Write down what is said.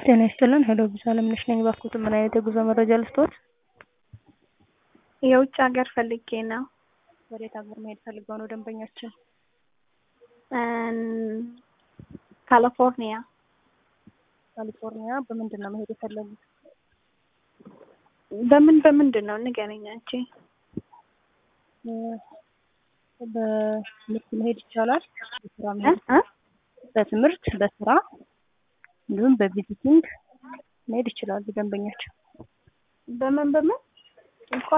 ጤና ይስጥልን ሄሎ ቪዛ አለምነሽ ነኝ። እባክዎት ምን አይነት የጉዞ መረጃ ልስጥዎት? የውጭ ሀገር ፈልጌ ነው። ወዴት ሀገር መሄድ ፈልገው ነው ደንበኛችን? ካሊፎርኒያ ካሊፎርኒያ በምንድን ነው መሄድ የፈለጉት? በምን በምንድን ነው ንገረኝ አንቺ። በትምህርት መሄድ ይቻላል። በስራ እ መሄድ እ በትምህርት በስራ እንዲሁም በቪዚቲንግ መሄድ ይችላሉ ደንበኛችን። በምን በምን እንኳን